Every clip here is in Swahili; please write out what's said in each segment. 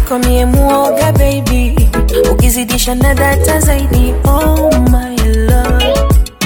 mwenzako mie muoga baby ukizidisha na data zaidi oh my love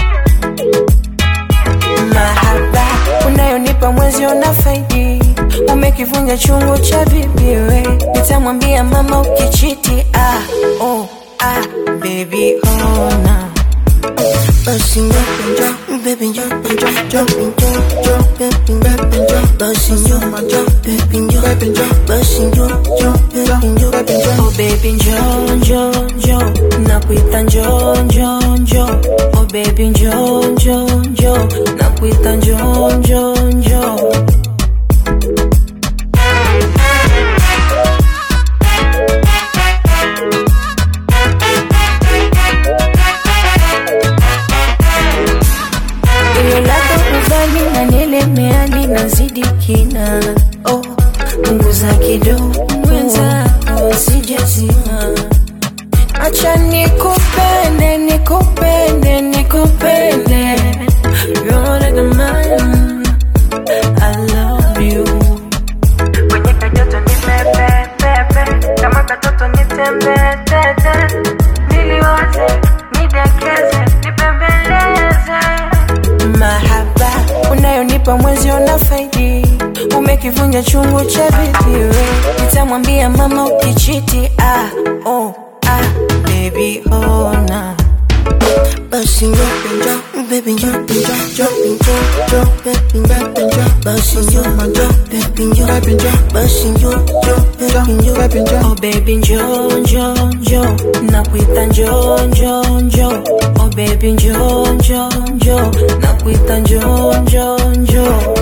mahaba unayonipa mwezi una faidi umekivunja chungu cha bibiwe nitamwambia mama ukichiti ah, oh, ah, baby ona Basi njoo, njoo, baby njoo, njoo, njoo, njoo, njoo, baby baby njoo. Basi njoo, njoo, baby njoo, baby njoo. Basi njoo, njoo, baby njoo, baby njoo. oh baby njoo njoo njoo nakuita njoo njoo njoo oh baby njoo njoo njoo nakuita njoo njoo njoo Ile lako uzali na nielemea linazidi kina oh, punguza kidogo mwenzako sijazima acha nikupende nikupende nikupende You're like a man I love you kwenye kajoto ni pepe pepe kama katoto ni tembe tete niliwaze nidekeze nipembeleze mahaba unayonipa mwezi una faidi umekivunja chungu cha bibiwe nitamwambia mama ukichiti ah, oh, ah, baby ona Basi njoo, njoo, baby njoo, njoo, njoo, njoo, njoo, baby baby njoo. Basi njoo, njoo, baby njoo, baby njoo. Basi njoo, njoo, baby njoo, baby njoo. oh baby njoo njoo njoo nakuita njoo njoo njoo oh baby njoo njoo njoo nakuita njoo njoo njoo